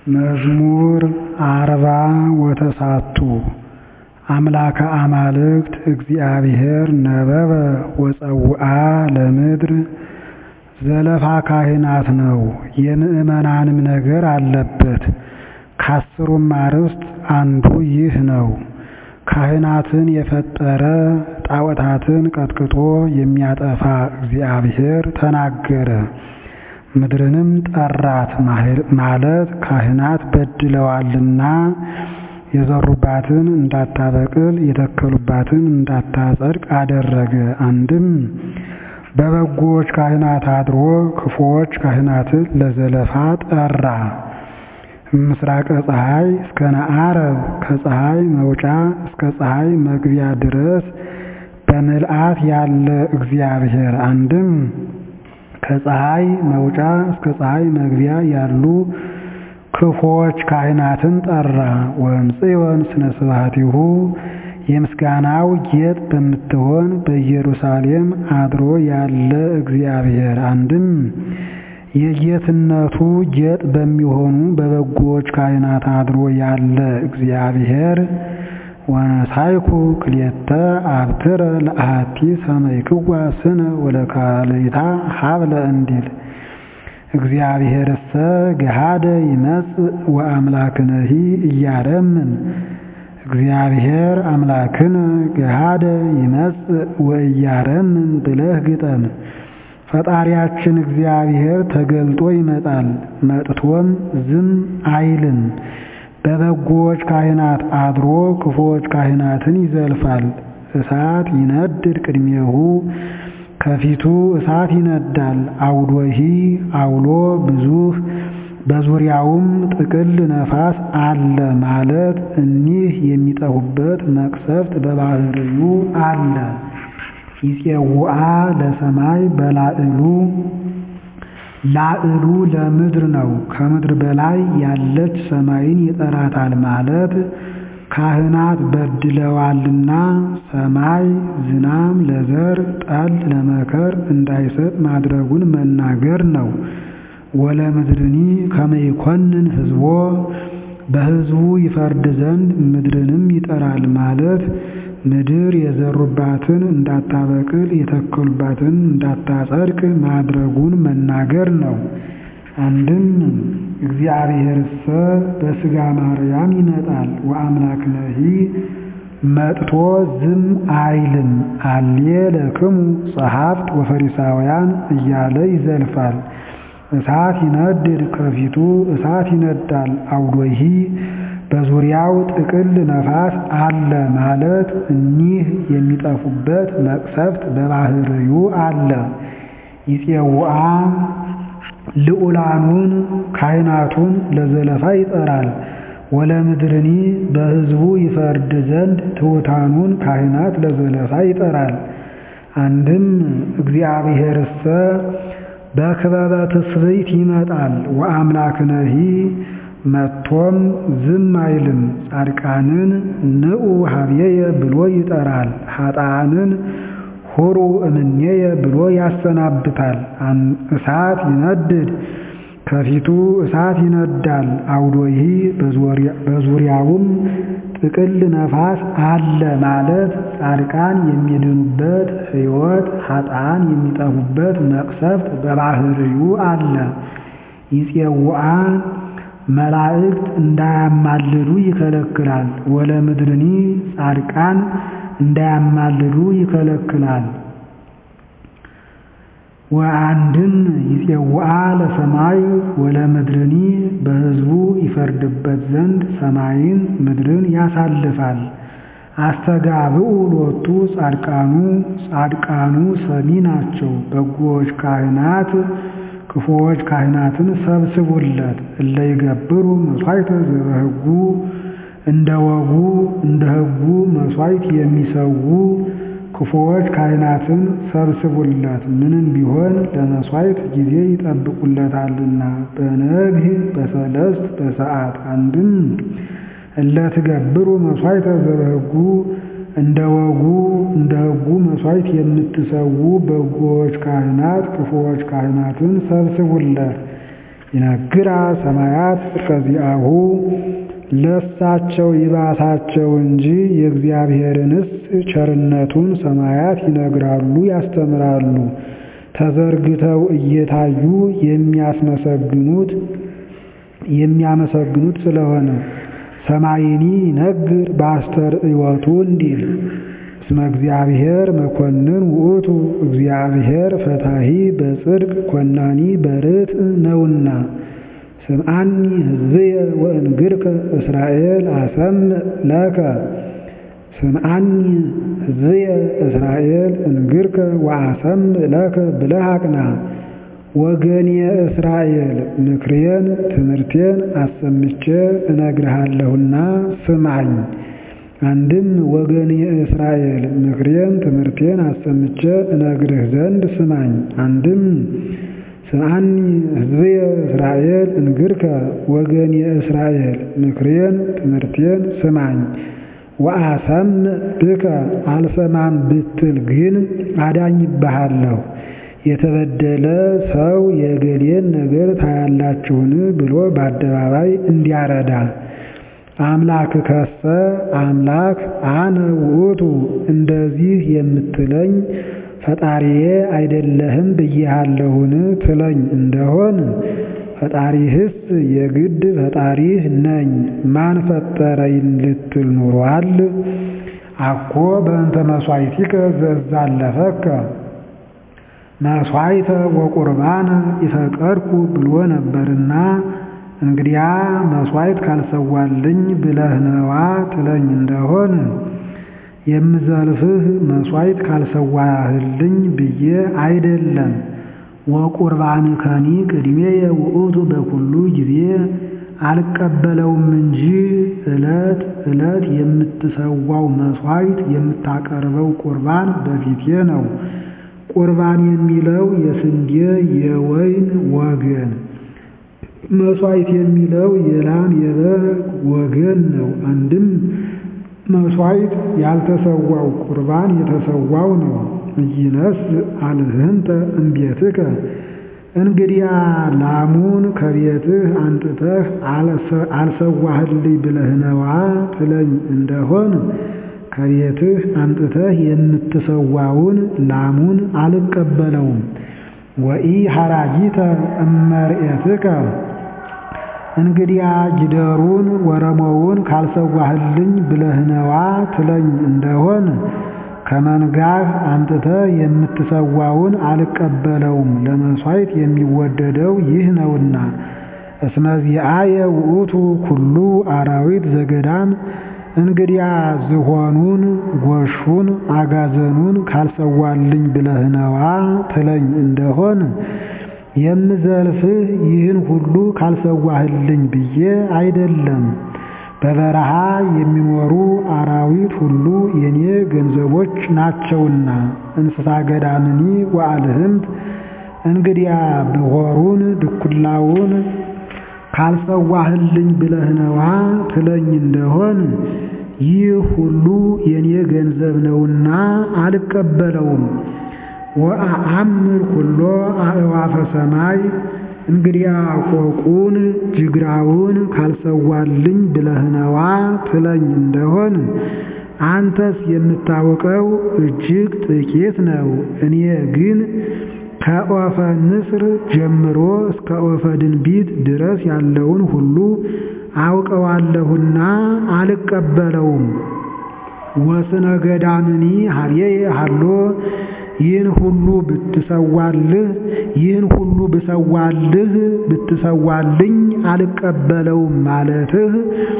መዝሙር አርባ ወተሳቱ አምላከ አማልክት እግዚአብሔር ነበበ ወጸውአ ለምድር ዘለፋ ካህናት ነው የምእመናንም ነገር አለበት። ከአስሩም አርዕስት አንዱ ይህ ነው። ካህናትን የፈጠረ ጣዖታትን ቀጥቅጦ የሚያጠፋ እግዚአብሔር ተናገረ። ምድርንም ጠራት ማለት ካህናት በድለዋልና የዘሩባትን እንዳታበቅል የተከሉባትን እንዳታጸድቅ አደረገ። አንድም በበጎዎች ካህናት አድሮ ክፉዎች ካህናትን ለዘለፋ ጠራ። ምስራቀ ፀሐይ እስከ ነዓረብ ከፀሐይ መውጫ እስከ ፀሐይ መግቢያ ድረስ በምልአት ያለ እግዚአብሔር አንድም ከፀሐይ መውጫ እስከ ፀሐይ መግቢያ ያሉ ክፉዎች ካህናትን ጠራ። ወእምጽዮን ስነ ስብሐቲሁ የምስጋናው ጌጥ በምትሆን በኢየሩሳሌም አድሮ ያለ እግዚአብሔር አንድም የጌትነቱ ጌጥ በሚሆኑ በበጎዎች ካህናት አድሮ ያለ እግዚአብሔር ወነሳይኩ ክልኤተ አብትረ ለአሐቲ ሰመይክዋ ስነ ወለካልእታ ሀብለ እንዲል እግዚአብሔርሰ ገሃደ ይመጽእ ወአምላክነሂ እያረምን እግዚአብሔር አምላክነ ገሃደ ይመጽእ ወእያረምን ብለህ ግጠም። ፈጣሪያችን እግዚአብሔር ተገልጦ ይመጣል፣ መጥቶም ዝም አይልም። በበጎዎች ካህናት አድሮ ክፉዎች ካህናትን ይዘልፋል። እሳት ይነድድ ቅድሜሁ ከፊቱ እሳት ይነዳል። አውዶሂ አውሎ ብዙህ በዙሪያውም ጥቅል ነፋስ አለ ማለት እኒህ የሚጠፉበት መቅሰፍት በባህርዩ አለ። ይፄውአ ለሰማይ በላዕሉ ላዕሉ ለምድር ነው። ከምድር በላይ ያለች ሰማይን ይጠራታል ማለት ካህናት በድለዋልና ሰማይ ዝናም ለዘር ጠል ለመከር እንዳይሰጥ ማድረጉን መናገር ነው። ወለምድርኒ ከመ ይኰንን ሕዝቦ በሕዝቡ ይፈርድ ዘንድ ምድርንም ይጠራል ማለት ምድር የዘሩባትን እንዳታበቅል የተከሉባትን እንዳታጸድቅ ማድረጉን መናገር ነው። አንድም እግዚአብሔርሰ በሥጋ ማርያም ይመጣል ወአምላክነሂ መጥቶ ዝም አይልም። አሌ ለክሙ ጸሐፍት ወፈሪሳውያን እያለ ይዘልፋል። እሳት ይነድድ ከፊቱ እሳት ይነዳል። አውዶሂ በዙሪያው ጥቅል ነፋስ አለ ማለት እኒህ የሚጠፉበት መቅሰፍት በባህርዩ አለ። ይፄውአ ልዑላኑን ካህናቱን ለዘለፋ ይጠራል። ወለምድርኒ በሕዝቡ ይፈርድ ዘንድ ትሑታኑን ካህናት ለዘለፋ ይጠራል። አንድም እግዚአብሔርሰ በክበበ ትስብእት ይመጣል ወአምላክነሂ መጥቶም ዝም አይልም። ጻድቃንን ንዑ ሀብየየ ብሎ ይጠራል። ኃጥአንን ሁሩ እምኔየ ብሎ ያሰናብታል። እሳት ይነድድ ከፊቱ እሳት ይነዳል። አውዶሂ በዙሪያውም ጥቅል ነፋስ አለ ማለት ጻድቃን የሚድኑበት ሕይወት፣ ኃጥአን የሚጠፉበት መቅሰፍት በባህርዩ አለ። ይፄውአ መላእክት እንዳያማልዱ ይከለክላል። ወለምድርኒ ጻድቃን እንዳያማልዱ ይከለክላል። ወአንድም ይፄውአ ለሰማይ ወለምድርኒ በሕዝቡ ይፈርድበት ዘንድ ሰማይን ምድርን ያሳልፋል። አስተጋብኡ ሎቱ ጻድቃኑ ጻድቃኑ ሰሚ ናቸው። በጎዎች ካህናት ክፉዎች ካህናትን ሰብስቡለት። እለ ይገብሩ መሥዋዕተ ዘበሕጉ እንደ ወጉ እንደ ሕጉ መሥዋዕት የሚሰዉ ክፉዎች ካህናትን ሰብስቡለት። ምንም ቢሆን ለመሥዋዕት ጊዜ ይጠብቁለታልና በነግህ በሰለስት በሰዓት አንድም እለ ትገብሩ መሥዋዕተ ዘበሕጉ እንደ ወጉ እንደ ሕጉ መሥዋዕት የምትሰዉ በጎዎች ካህናት ክፉዎች ካህናትን ሰብስቡለት። ይነግራ ሰማያት ከዚአሁ ለሳቸው ይባሳቸው እንጂ የእግዚአብሔርንስ ቸርነቱን ሰማያት ይነግራሉ ያስተምራሉ። ተዘርግተው እየታዩ የሚያስመሰግኑት የሚያመሰግኑት ስለሆነ ሰማይኒ ይነግር በአስተርእዮቱ እንዲል እስመ እግዚአብሔር መኮንን ውእቱ እግዚአብሔር ፈታሂ በጽድቅ ኮናኒ በርትዕ ነውና። ስምዓኒ ሕዝብየ ወእንግርከ እስራኤል አሰምዕ ለከ ስምዓኒ ሕዝብየ እስራኤል እንግርከ ወአሰምዕ ለከ ብለህ አቅና። ወገኔ እስራኤል ምክሬን ትምህርቴን አሰምቼ እነግርሃለሁና ስማኝ። አንድም ወገኔ እስራኤል ምክሬን ትምህርቴን አሰምቼ እነግርህ ዘንድ ስማኝ። አንድም ስምዓኒ ሕዝብየ እስራኤል እንግርከ ወገኔ እስራኤል ምክሬን ትምህርቴን ስማኝ። ወአሰምዕ ብከ አልሰማም ብትል ግን አዳኝብሃለሁ። የተበደለ ሰው የገሌን ነገር ታያላችሁን ብሎ በአደባባይ እንዲያረዳ አምላክ ከሰ አምላክ አነ ውእቱ እንደዚህ የምትለኝ ፈጣሪዬ አይደለህም ብዬሃለሁን ትለኝ እንደሆን ፈጣሪህስ የግድ ፈጣሪህ ነኝ ማን ፈጠረኝ ልትል ኑሯል። አኮ በእንተ መሥዋዕቲከ ዘዛለፈከ መሥዋዕተ ወቁርባነ ይፈቀድኩ ብሎ ነበርና እንግዲያ መሥዋዕት ካልሰዋልኝ ብለህ ነዋ ትለኝ እንደሆን የምዘልፍህ መሥዋዕት ካልሰዋህልኝ ብዬ አይደለም። ወቁርባንከኒ ቅድሜየ ውእቱ በኩሉ ጊዜ አልቀበለውም እንጂ ዕለት ዕለት የምትሰዋው መሥዋዕት የምታቀርበው ቁርባን በፊቴ ነው። ቁርባን የሚለው የስንዴ የወይን ወገን፣ መሥዋዕት የሚለው የላም የበግ ወገን ነው። አንድም መሥዋዕት ያልተሰዋው ቁርባን የተሰዋው ነው። ኢይነስ አልህንተ እምቤትከ እንግዲያ ላሙን ከቤትህ አንጥተህ አልሰዋህልኝ ብለህ ነዋ ትለኝ እንደሆን ከቤትህ አንጥተህ የምትሰዋውን ላሙን አልቀበለውም። ወኢ ሐራጊተ እመርኤትከ እንግዲያ ጊደሩን ወረሞውን ካልሰዋህልኝ ብለህ ነዋ ትለኝ እንደሆን ከመንጋህ አምጥተህ የምትሰዋውን አልቀበለውም። ለመሥዋዕት የሚወደደው ይህ ነውና። እስመ ዚአየ ውእቱ ኩሉ አራዊት ዘገዳም እንግዲያ ዝሆኑን፣ ጎሹን፣ አጋዘኑን ካልሰዋልኝ ብለህ ነዋ ትለኝ እንደሆን የምዘልፍህ ይህን ሁሉ ካልሰዋህልኝ ብዬ አይደለም። በበረሃ የሚኖሩ አራዊት ሁሉ የኔ ገንዘቦች ናቸውና እንስሳ ገዳምኒ ወአልህምት እንግዲያ ብሖሩን ድኩላውን ካልሰዋህልኝ ብለህ ነዋ ትለኝ እንደሆን ይህ ሁሉ የኔ ገንዘብ ነውና አልቀበለውም። ወአአምር ኩሎ አእዋፈ ሰማይ እንግዲያ ቆቁን ጅግራውን ካልሰዋልኝ ብለህ ነዋ ትለኝ እንደሆን አንተስ የምታውቀው እጅግ ጥቂት ነው። እኔ ግን ከኦፈ ንስር ጀምሮ እስከ ኦፈ ድንቢት ድረስ ያለውን ሁሉ አውቀዋለሁና አልቀበለውም። ወስነ ገዳምኒ ሀብዬ ሀሎ ይህን ሁሉ ብትሰዋልህ ይህን ሁሉ ብሰዋልህ ብትሰዋልኝ አልቀበለውም ማለትህ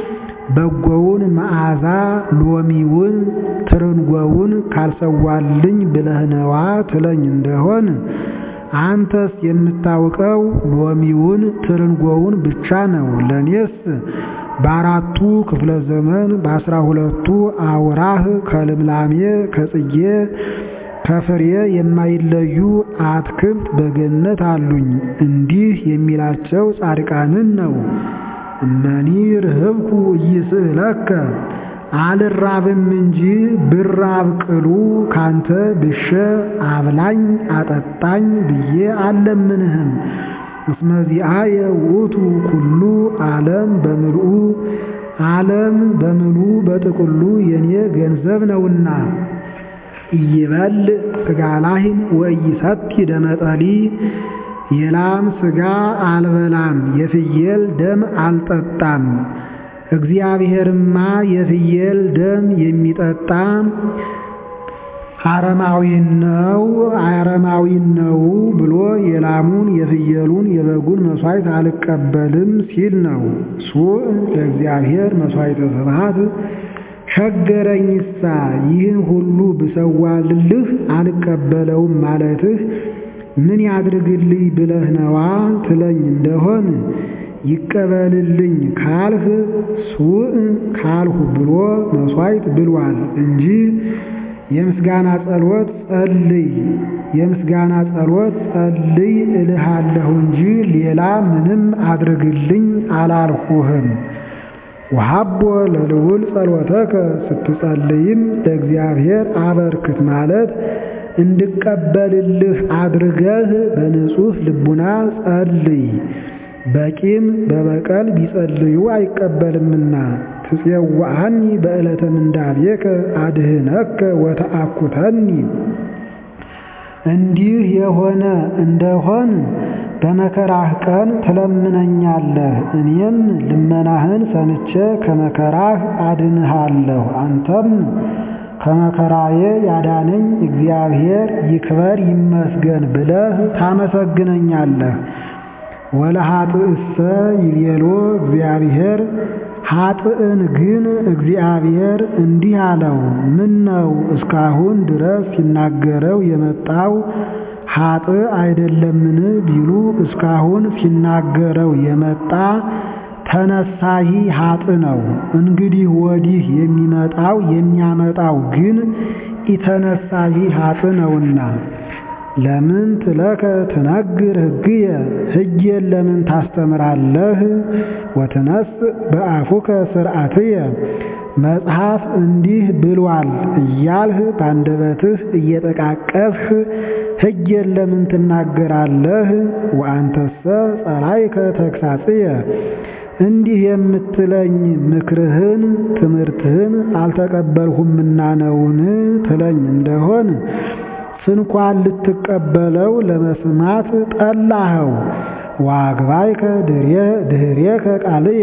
በጎውን መዓዛ ሎሚውን ትርንጎውን ካልሰዋልኝ ብለህ ነዋ ትለኝ እንደሆን አንተስ የምታውቀው ሎሚውን ትርንጎውን ብቻ ነው። ለእኔስ በአራቱ ክፍለ ዘመን በአስራ ሁለቱ አውራህ ከልምላሜ ከጽጌ ከፍሬ የማይለዩ አትክልት በገነት አሉኝ። እንዲህ የሚላቸው ጻድቃንን ነው። እመኒ ርህብኩ ኢይስእለከ አልራብም እንጂ ብራብ ቅሉ ካንተ ብሸ አብላኝ አጠጣኝ ብዬ አልለምንህም። እስመ ዚአየ ውእቱ ኩሉ ዓለም በምልኡ ዓለም በምሉ በጥቅሉ የኔ ገንዘብ ነውና። ኢይበል ሥጋ ላህን ወኢይሰቲ ደመ ጠሊ የላም ሥጋ አልበላም የፍየል ደም አልጠጣም። እግዚአብሔርማ የፍየል ደም የሚጠጣ አረማዊ ነው አረማዊ ነው ብሎ የላሙን የፍየሉን የበጉን መሥዋዕት አልቀበልም ሲል ነው። ሱእ ለእግዚአብሔር መሥዋዕተ ስብሐት ቸገረኝሳ ይህን ሁሉ ብሰዋልልህ አልቀበለውም ማለትህ ምን ያድርግልኝ ብለህ ነዋ ትለኝ እንደሆን ይቀበልልኝ ካልህ ሱእ ካልሁ ብሎ መሥዋዕት ብሏል እንጂ የምስጋና ጸሎት ጸልይ የምስጋና ጸሎት ጸልይ እልሃለሁ እንጂ ሌላ ምንም አድርግልኝ አላልሁህም። ወሀቦ ለልዑል ጸሎተከ ስትጸልይም ለእግዚአብሔር አበርክት ማለት እንድቀበልልህ አድርገህ በንጹሕ ልቡና ጸልይ። በቂም በበቀል ቢጸልዩ አይቀበልምና። ትፄውዐኒ በዕለተ ምንዳቤከ አድህነከ ወተአኩተኒ። እንዲህ የሆነ እንደሆን በመከራህ ቀን ትለምነኛለህ፣ እኔም ልመናህን ሰምቼ ከመከራህ አድንሃለሁ። አንተም ከመከራዬ ያዳነኝ እግዚአብሔር ይክበር ይመስገን ብለህ ታመሰግነኛለህ። ወለኃጥእሰ ይቤሎ እግዚአብሔር ኃጥእን ግን እግዚአብሔር እንዲህ አለው፣ ምን ነው እስካሁን ድረስ ሲናገረው የመጣው ኃጥእ አይደለምን ቢሉ እስካሁን ሲናገረው የመጣ ተነሳሂ ኃጥእ ነው። እንግዲህ ወዲህ የሚመጣው የሚያመጣው ግን ኢተነሳሂ ኃጥእ ነውና። ለምን ትለከ ትነግር ሕግየ ሕጌን ለምን ታስተምራለህ? ወትነስ በአፉከ ሥርዓትየ መጽሐፍ እንዲህ ብሏል እያልህ በአንደበትህ እየጠቃቀስህ ሕጌን ለምን ትናገራለህ? ወአንተሰ ጸላይከ ተግሣጽየ እንዲህ የምትለኝ ምክርህን ትምህርትህን አልተቀበልሁምና ነውን ትለኝ እንደሆን ስንኳን ልትቀበለው ለመስማት ጠላኸው። ዋግባይከ ድኅሬከ ቃልየ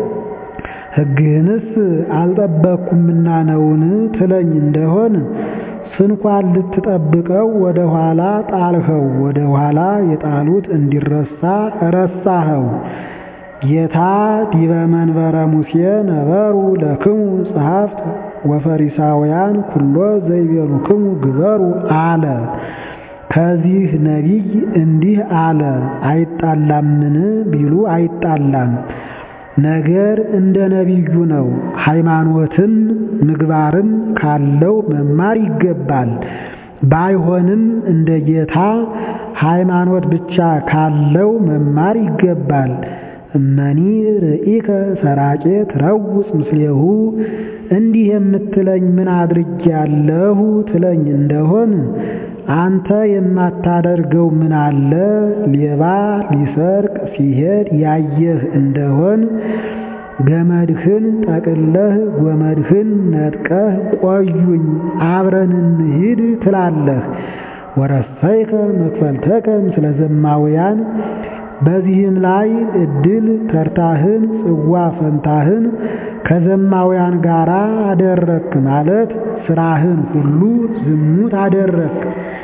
ሕግህንስ አልጠበቅኩምና ነውን ትለኝ እንደሆን ስንኳን ልትጠብቀው ወደ ኋላ ጣልኸው፣ ወደ ኋላ የጣሉት እንዲረሳ ረሳኸው። ጌታ ዲበ መንበረ ሙሴ ነበሩ ለክሙ ጸሐፍት ወፈሪሳውያን ኩሎ ዘይቤሉክሙ ግበሩ አለ። ከዚህ ነቢይ እንዲህ አለ፣ አይጣላምን ቢሉ አይጣላም። ነገር እንደ ነቢዩ ነው። ሃይማኖትም ምግባርም ካለው መማር ይገባል። ባይሆንም እንደ ጌታ ሃይማኖት ብቻ ካለው መማር ይገባል። እመኒ ርኢከ ሰራቄ ትረውፅ ምስሌሁ እንዲህ የምትለኝ ምን አድርጌያለሁ ትለኝ እንደሆን አንተ የማታደርገው ምን አለ? ሌባ ሊሰርቅ ሲሄድ ያየህ እንደሆን ገመድህን ጠቅለህ ጎመድህን ነጥቀህ ቆዩኝ አብረን እንሂድ ትላለህ። ወረሰይከ መክፈልተከ ምስለ ዘማውያን በዚህም ላይ ዕድል ተርታህን ጽዋ ፈንታህን ከዘማውያን ጋር አደረክ ማለት ስራህን ሁሉ ዝሙት አደረክ።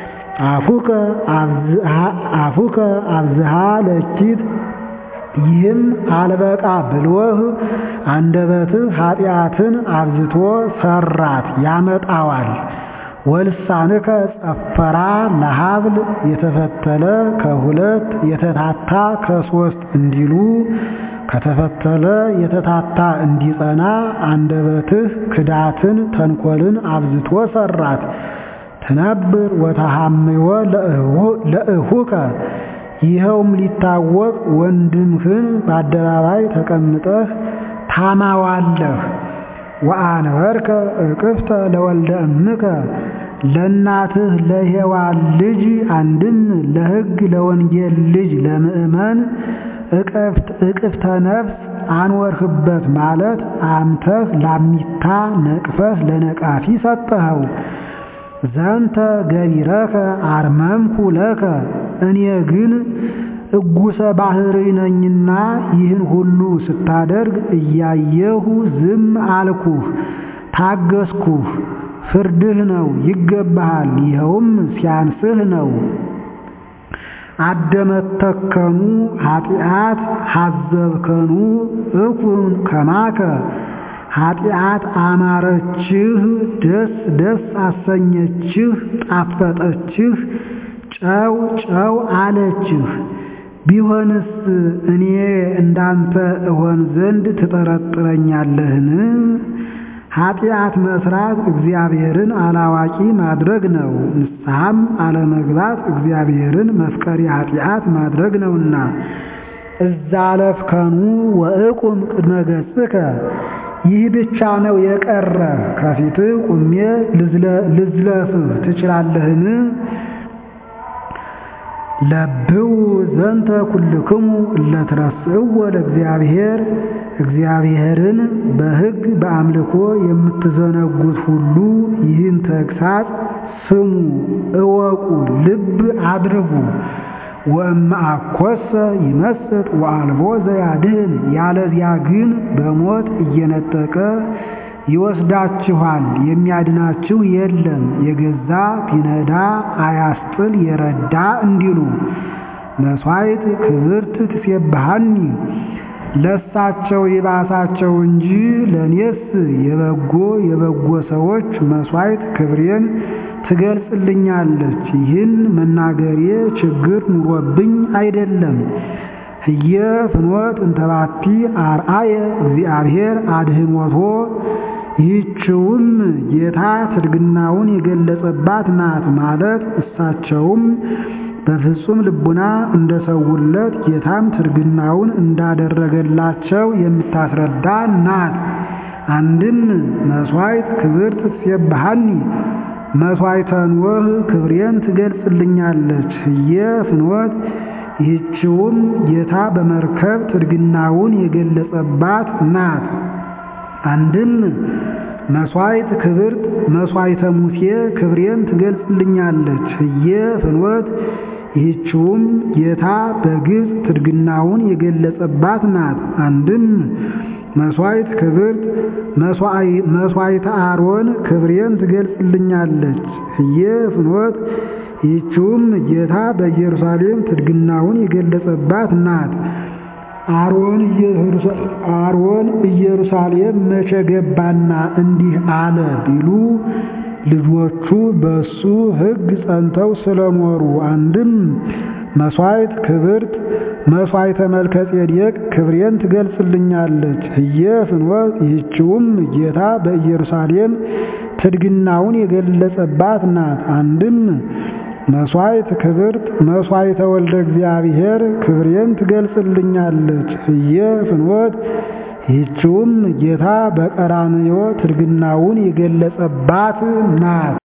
አፉከ አብዝሃ ለኪት ይህም አልበቃ ብሎህ አንደበትህ ኃጢአትን አብዝቶ ሰራት ያመጣዋል። ወልሳንከ ጸፈራ ለሀብል የተፈተለ ከሁለት የተታታ ከሶስት እንዲሉ ከተፈተለ የተታታ እንዲጸና አንደበትህ ክዳትን ተንኮልን አብዝቶ ሰራት። ትነብር ወተሐምዮ ለእሁከ ይኸውም ሊታወቅ ወንድምህን በአደባባይ ተቀምጠህ ታማዋለህ። ወአንበርከ እቅፍተ ለወልደ እምከ ለእናትህ ለሔዋን ልጅ አንድም ለሕግ ለወንጌል ልጅ ለምእመን እቅፍተ ነፍስ አንወርህበት ማለት አምተህ ላሚታ ነቅፈህ ለነቃፊ ሰጠኸው። ዘንተ ገቢረከ አርመምኩ ለከ እኔ ግን እጉሰ ባህሪ ነኝና ይህን ሁሉ ስታደርግ እያየሁ ዝም አልኩህ፣ ታገስኩህ። ፍርድህ ነው ይገባሃል፣ ይኸውም ሲያንስህ ነው። አደመተከኑ ኃጢአት ሐዘብከኑ እኩን ከማከ ኃጢአት አማረችህ፣ ደስ ደስ አሰኘችህ፣ ጣፈጠችህ፣ ጨው ጨው አለችህ። ቢሆንስ እኔ እንዳንተ እሆን ዘንድ ትጠረጥረኛለህን? ኃጢአት መስራት እግዚአብሔርን አላዋቂ ማድረግ ነው። ንስሐም አለመግባት እግዚአብሔርን መፍቀሪ ኃጢአት ማድረግ ነውና እዛለፍከኑ ወእቁም ቅድመ ገጽከ ይህ ብቻ ነው የቀረ ከፊትህ ቁሜ ልዝለፍህ ትችላለህን? ለብው ዘንተ ኩልክሙ እለትረስዕዎ ለእግዚአብሔር እግዚአብሔርን በሕግ በአምልኮ የምትዘነጉት ሁሉ ይህን ተግሳጽ ስሙ፣ እወቁ፣ ልብ አድርጉ። ወእምአኰሰ ይመስጥ ወአልቦ ዘያድኅን ያለዚያ ግን በሞት እየነጠቀ ይወስዳችኋል፣ የሚያድናችሁ የለም። የገዛ ቢነዳ አያስጥል የረዳ እንዲሉ መሥዋዕት ክብርት ትሴብሐኒ ለሳቸው ይባሳቸው እንጂ ለእኔስ የበጎ የበጎ ሰዎች መሥዋዕት ክብሬን ትገልጽልኛለች። ይህን መናገሬ ችግር ኑሮብኝ አይደለም። ህየ ፍኖት እንተባቲ አርአየ እግዚአብሔር አድኅኖቶ ይህችውም ጌታ ትድግናውን የገለጸባት ናት ማለት እሳቸውም በፍጹም ልቡና እንደሰውለት ጌታም ትድግናውን እንዳደረገላቸው የምታስረዳ ናት። አንድም መሥዋዕት ክብርት ትሴብሐኒ መሥዋዕተ ኖህ ክብሬን ትገልጽልኛለች። ህየ ፍኖት ይህችውም ጌታ በመርከብ ትድግናውን የገለጸባት ናት። አንድም መሥዋዕት ክብርት መሥዋዕተ ሙሴ ክብሬን ትገልጽልኛለች። ህየ ፍኖት ይህችውም ጌታ በግብፅ ትድግናውን የገለጸባት ናት። አንድም መሥዋዕት ክብርት መሥዋዕተ አሮን ክብሬን ትገልጽልኛለች። ህየ ፍኖት ይህችውም ጌታ በኢየሩሳሌም ትድግናውን የገለጸባት ናት። አሮን ኢየሩሳሌም መቼ ገባና እንዲህ አለ ቢሉ ልጆቹ በሱ ሕግ ጸንተው ስለኖሩ። አንድም መሥዋዕት ክብርት መሥዋዕተ መልከ ጼዴቅ ክብሬን ትገልጽልኛለች። ህየ ፍኖት ይህችውም ጌታ በኢየሩሳሌም ትድግናውን የገለጸባት ናት። አንድም መሥዋዕት ክብርት መሥዋዕተ ወልደ እግዚአብሔር ክብሬን ትገልጽልኛለች። ህየ ፍኖት ይህችውም ጌታ በቀራንዮ ትድግናውን የገለጸባት ናት።